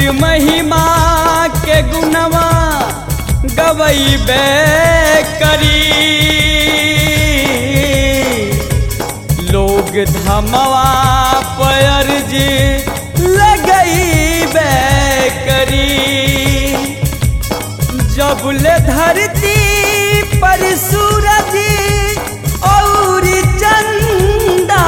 महिमा के गुणवा गवैबे करी लोग धमवा पर जी लगैबे करी जबले धरती पर सूरज और चंदा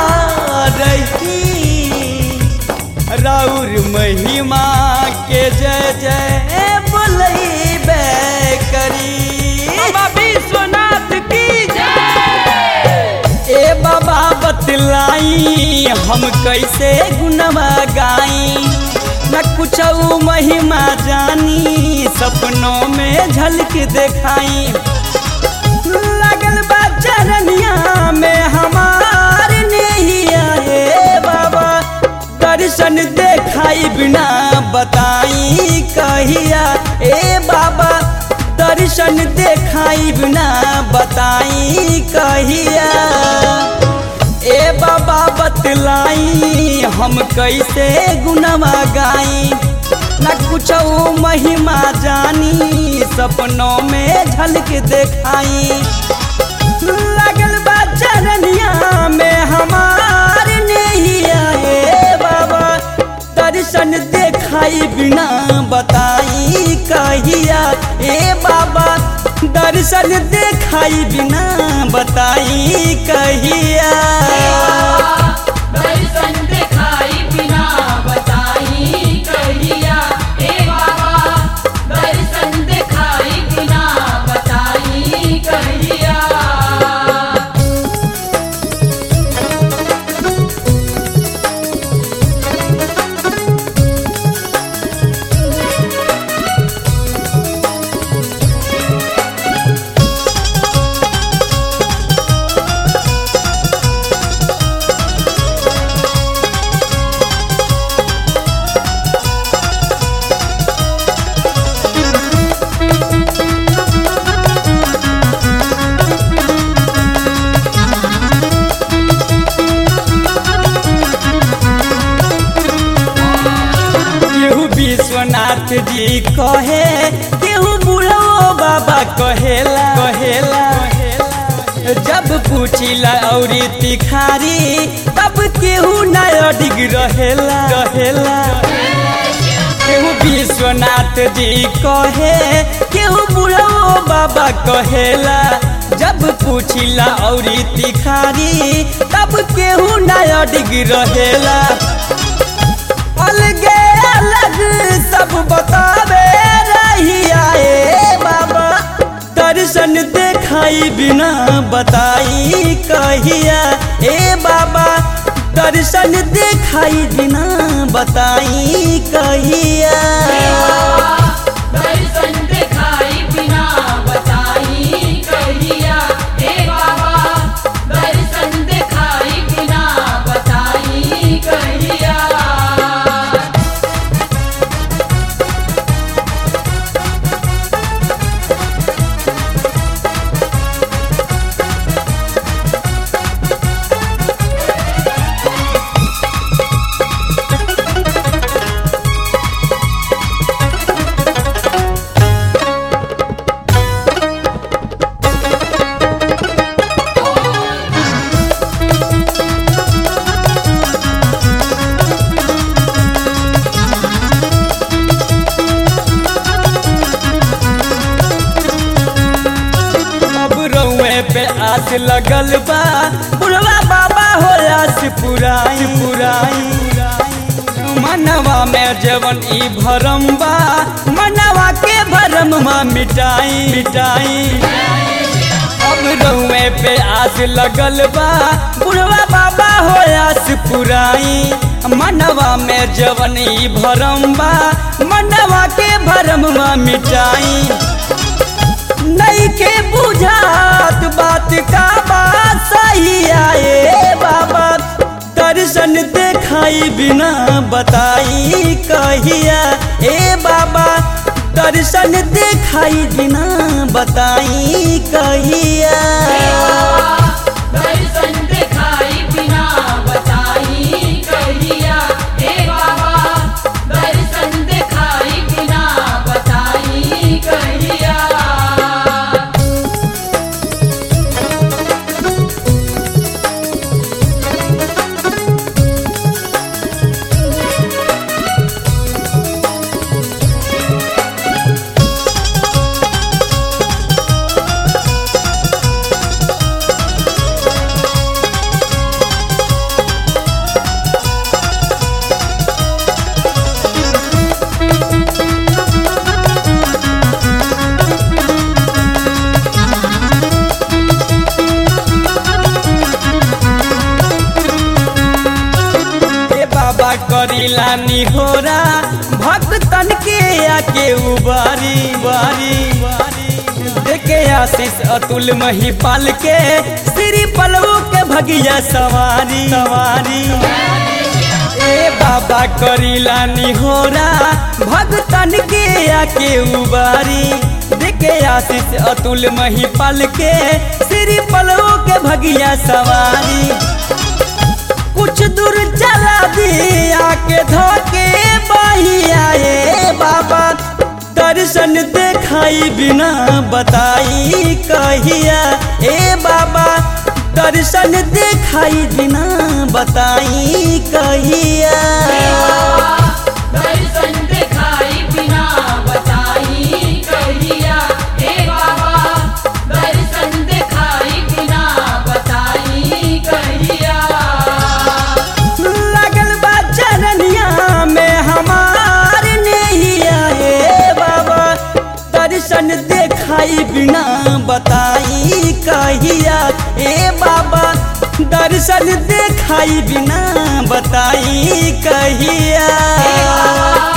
रही राउर महिमा के जय जय बोलैबे करी बाबा विश्वनाथ की जय ए बाबा बतलाई हम कैसे गुनवा गाई न कुछ महिमा जानी सपनों में झलक दिखाई लगल बा चरनिया में हमार नैया हे बाबा दर्शन देखाई बिना बताई कहिया ए बाबा दर्शन देखाई बिना बताई कहिया ए बाबा बतलाई हम कैसे गुनवा गाई न कुछ महिमा जानी सपनों में झलक देखाई लगल बा चरनिया में हमार नैया हे बाबा दर्शन देखाई बिना बताई कहिया ए बाबा दर्शन देखाई बिना बताई कहिया दर्शन दिखाई बिना बताई कहिया हे बाबा दर्शन दिखाई बिना बताई कहिया केहू विश्वनाथ जी कहे केहू बुढ़ो बाबा कहेला कहेला जब पूछिला औरी तिखारी तब केहू नया डिग रहेला रहेला केहू विश्वनाथ जी कहे केहू बुढ़ो बाबा कहेला जब पूछिला औरी तिखारी तब केहू नया डिग रहेला अलगे अलग सब बतावे रहिया ए बाबा दर्शन देखाई बिना बताई कहिया ए बाबा दर्शन देखाई बिना बताई कहिया दर्शन दिखाई बिना बताई कहिया हे बाबा दर्शन दिखाई बिना बताई कहिया अब रउए पे आस लगल बा बुढ़वा बाबा हो आस पुराई पुराई मनवा में जवन ई भरम बा मनवा के भरम मा मिटाई मिटाई अब रउए पे आस लगल बा बुढ़वा बाबा हो आस पुराई मनवा में जवन ई भरम बा मनवा के भरम मा मिटाई नहीं के बुझात बात का बात सही आए बाबा दर्शन देखाई बिना बताई कहिया ए बाबा दर्शन देखाई बिना बताई कहिया दर्शन दिखाई बिना बताई कहिया हे बाबा दर्शन दिखाई करीला निहोरा भक्तन के आके उबारी बारी देखे आशीष अतुल महिपाल के श्री पलवू के भगिया सवारी सवारी ए बाबा करीला निहोरा भक्तन के आके उबारी देखे आशीष अतुल महिपाल के श्री पलवू के भगिया सवारी कुछ दूर चला दिया के धोके बहिया ए बाबा दर्शन देखाई बिना बताई कहिया ए बाबा दर्शन देखाई बिना बताई कहिया दर्शन दिखाई बिना बताई कहिया हे बाबा दर्शन दिखाई बिना बताई कहिया लगल बा चरनिया में हमार नैया हे बाबा दर्शन देखाई बिना बताई कहिया ए बाबा दर्शन देखाई बिना बताई कहिया